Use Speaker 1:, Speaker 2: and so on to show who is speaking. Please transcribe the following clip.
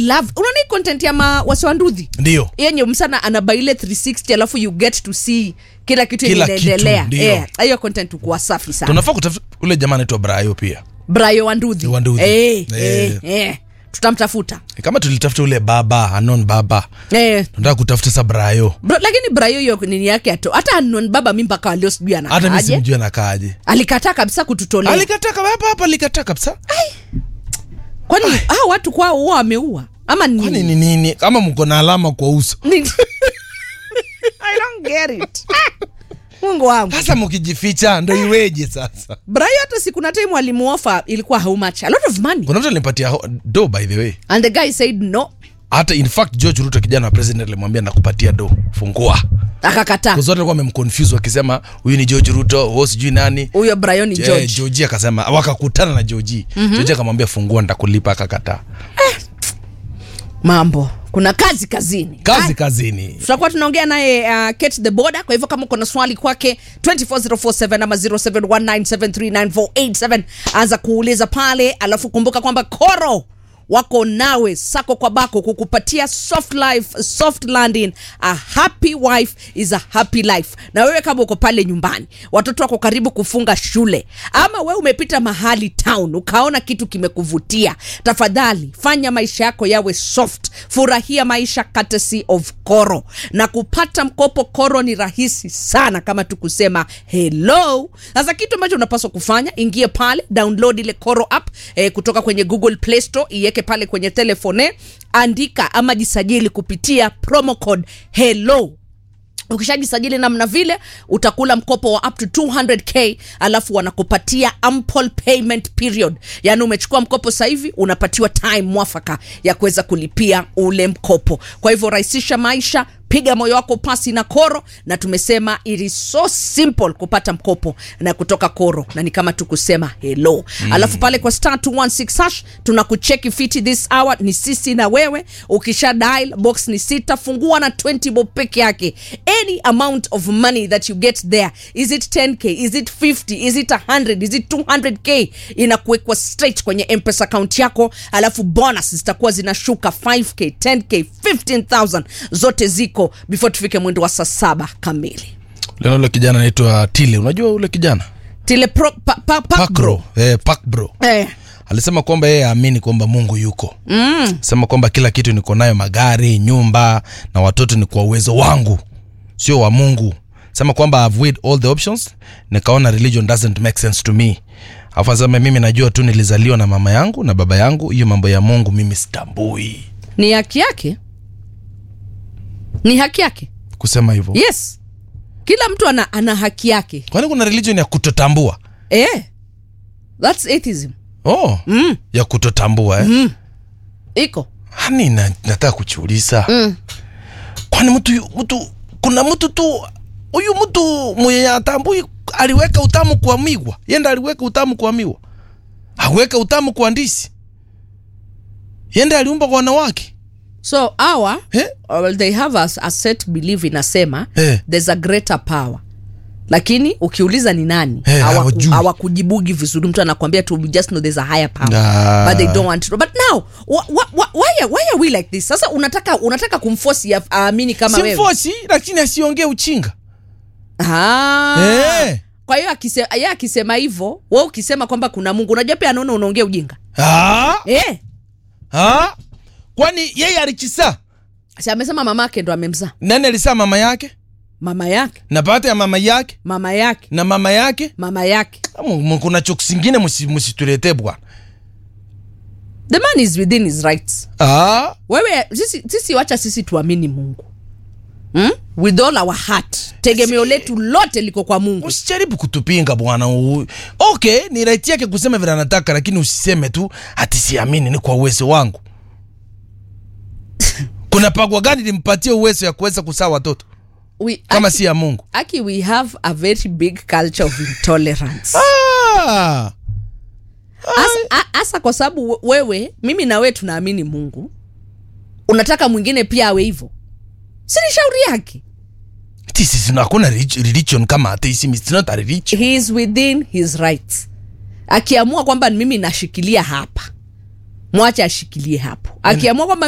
Speaker 1: love unaona hii content ya ma wasiwanduthi
Speaker 2: ndio
Speaker 1: yenye msana anabaile 360 alafu you get to see kila kitu yenye
Speaker 2: Kila kitu,
Speaker 1: inaendelea
Speaker 2: ndio.
Speaker 1: Eh, hiyo content ukuwa safi sana
Speaker 2: tunafaa kutafuta ule jamaa anaitwa brayo pia
Speaker 1: brayo wanduthi
Speaker 2: Wanduthi.
Speaker 1: eh,
Speaker 2: Eh.
Speaker 1: eh, eh. tutamtafuta
Speaker 2: kama tulitafuta ule baba anon baba
Speaker 1: eh.
Speaker 2: tunataka kutafuta sa brayo
Speaker 1: Bro, lakini brayo hiyo nini yake ato hata anon baba mi mpaka walio sijui
Speaker 2: hata mi
Speaker 1: anakaaje
Speaker 2: simjui anakaaje
Speaker 1: alikataa kabisa kututolea
Speaker 2: alikataa kama hapa hapa alikataa kabisa
Speaker 1: kwani hao watu kwao huwa wameua ama ni
Speaker 2: kwani ni nini kama mko na alama kwa uso
Speaker 1: Ni- I don't get it. Ah, mungu wangu
Speaker 2: sasa mkijificha ndo iweje sasa
Speaker 1: brayo hata siku na time walimuofa ilikuwa how much a lot of money
Speaker 2: kuna mtu alinipatia ho- do by the way
Speaker 1: and the guy said no
Speaker 2: hata in fact george ruto kijana wa president alimwambia nakupatia do fungua
Speaker 1: akakataa
Speaker 2: zote alikuwa amemconfuse wakisema huyu ni george ruto huo sijui nani
Speaker 1: huyo brayo ni
Speaker 2: Je,
Speaker 1: george
Speaker 2: georgi akasema wakakutana na georgi mm-hmm. georgi akamwambia fungua nitakulipa akakataa
Speaker 1: mambo kuna kazi kazini
Speaker 2: kazi
Speaker 1: Haya,
Speaker 2: kazini
Speaker 1: tutakuwa tunaongea naye uh, Kate the border kwa hivyo kama uko na swali kwake 24047 ama 0719739487 anza kuuliza pale alafu kumbuka kwamba koro wako nawe sako kwa bako kukupatia soft life soft landing a happy wife is a happy life na wewe kama uko pale nyumbani watoto wako karibu kufunga shule ama wewe umepita mahali town ukaona kitu kimekuvutia tafadhali fanya maisha yako yawe soft furahia maisha courtesy of koro na kupata mkopo koro ni rahisi sana kama tu kusema hello sasa kitu ambacho unapaswa kufanya ingie pale download ile koro app eh, kutoka kwenye google play store iweke pale kwenye telefone andika ama jisajili kupitia promo code hello ukishajisajili namna vile utakula mkopo wa up to 200k alafu wanakupatia ample payment period yaani umechukua mkopo sasa hivi unapatiwa time mwafaka ya kuweza kulipia ule mkopo kwa hivyo rahisisha maisha piga moyo wako pasi na koro na tumesema it is so simple kupata mkopo na kutoka koro na ni kama tu kusema hello mm. alafu pale kwa star 216 hash tunakucheki fiti this hour ni sisi na wewe ukisha dial box ni sita fungua na 20 bob peke yake any amount of money that you get there is it 10k is it 50 is it 100 is it 200k inakuwekwa straight kwenye mpesa account yako alafu bonus zitakuwa zinashuka 5k 10k 15000 zote ziko before tufike mwendo wa saa saba kamili
Speaker 2: lena ule kijana anaitwa tile unajua ule kijana
Speaker 1: tile pro, pa, pa, pa,
Speaker 2: pakbro eh, pakbro
Speaker 1: eh,
Speaker 2: alisema kwamba yeye aamini kwamba mungu yuko mm. sema kwamba kila kitu niko nayo magari nyumba na watoto ni kwa uwezo wangu sio wa mungu sema kwamba I've weighed all the options nikaona religion doesn't make sense to me afu asema mimi najua tu nilizaliwa na mama yangu na baba yangu hiyo mambo ya mungu mimi sitambui
Speaker 1: ni haki yake ni haki yake
Speaker 2: kusema hivyo
Speaker 1: yes kila mtu ana, ana haki yake
Speaker 2: kwani kuna religion ya kutotambua
Speaker 1: eh, thats atheism
Speaker 2: oh
Speaker 1: mm,
Speaker 2: ya kutotambua eh?
Speaker 1: mm. iko
Speaker 2: hani na, nataka kuchiuliza mm. kwani mtu yu- mtu kuna mtu tu huyu mtu mwenye atambui aliweka utamu kwa migwa yenda aliweka utamu kwa miwa aweka utamu kwa ndisi yenda aliumba kwa wanawake
Speaker 1: so our
Speaker 2: eh?
Speaker 1: well, they have a, a set belief inasema
Speaker 2: Eh.
Speaker 1: there's a greater power lakini ukiuliza ni nani
Speaker 2: Eh,
Speaker 1: hawaku-
Speaker 2: hawajui.
Speaker 1: hawakujibugi vizuri mtu anakwambia tu we just know there's a higher power
Speaker 2: Ah.
Speaker 1: but they don't want to know. but now wh- wh- wh- why, are, why are we like this sasa unataka unataka kumforce ya- aamini kama wewe
Speaker 2: simfosi lakini asiongee uchinga
Speaker 1: Ah.
Speaker 2: Eh.
Speaker 1: kwa hiyo akise- yeye akisema hivyo we ukisema kwamba kuna mungu unajua pia anaona unaongea ujinga
Speaker 2: ah,
Speaker 1: eh.
Speaker 2: ah. kwani yeye alichisa
Speaker 1: si amesema mama yake ndo amemzaa
Speaker 2: nani alisaa mama yake
Speaker 1: mama yake
Speaker 2: na baada ya mama yake
Speaker 1: mama yake
Speaker 2: na mama yake
Speaker 1: mama yake
Speaker 2: Mu- mu- kuna choku zingine musi- musituletee bwana
Speaker 1: the man is within his rights
Speaker 2: ah.
Speaker 1: wewe sisi, sisi wacha sisi tuamini mungu hmm? with all our heart tegemeo letu lote liko kwa mungu
Speaker 2: usijaribu kutupinga bwana U- okay ni right yake kusema vile anataka lakini usiseme tu ati siamini ni kwa uwezo wangu kuna pagwa gani limpatie uwezo ya kuweza kusaa watoto
Speaker 1: we,
Speaker 2: kama
Speaker 1: aki,
Speaker 2: si ya mungu
Speaker 1: aki we have a very big culture of intolerance
Speaker 2: ah.
Speaker 1: Asa- a- hasa kwa sababu we- wewe mimi na wewe tunaamini mungu unataka mwingine pia awe hivyo si ni shauri yake
Speaker 2: This is hakuna relig- religion kama atheism it's not a religion
Speaker 1: he is within his rights akiamua kwamba mimi nashikilia hapa mwache ashikilie hapo akiamua kwamba